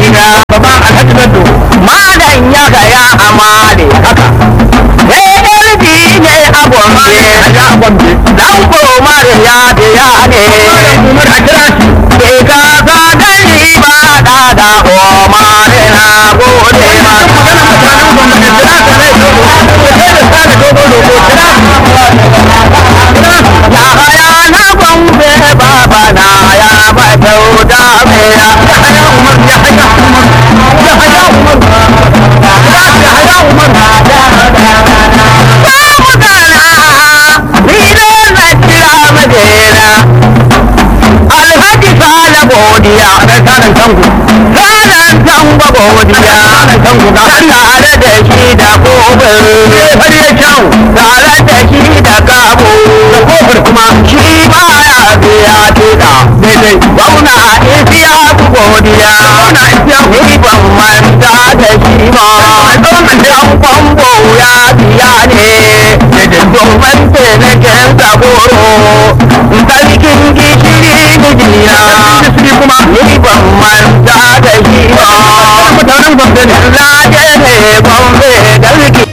gida baba alhaji bello malam ya gaya amale haka ALD ne a gombe ya gombe dan komar ya biya ne umar a kira shi ke ka sa gani ba da da omar na gode ma ya haya na gombe baba na ya ba kyauta mai ya haya umar ya haya umar ya haya umar ya haya umar babu kana ni ne na kira madina alhaji sale godiya dan sanan tango ranar tamba godiya tango ga tare da shi da kofin har ya kyau tare da shi da kabo da kofar kuma shi baya biya tuka daidai gwamna isiya ku godiya Gwamna Isiyaku. ni ban manta da shi ma dan kwambo ya biya ne domin taimakon saboro sarkin gishiri mijina gishiri kuma ni ban manta da shi ma mutanen gombe ne na je ne gombe garki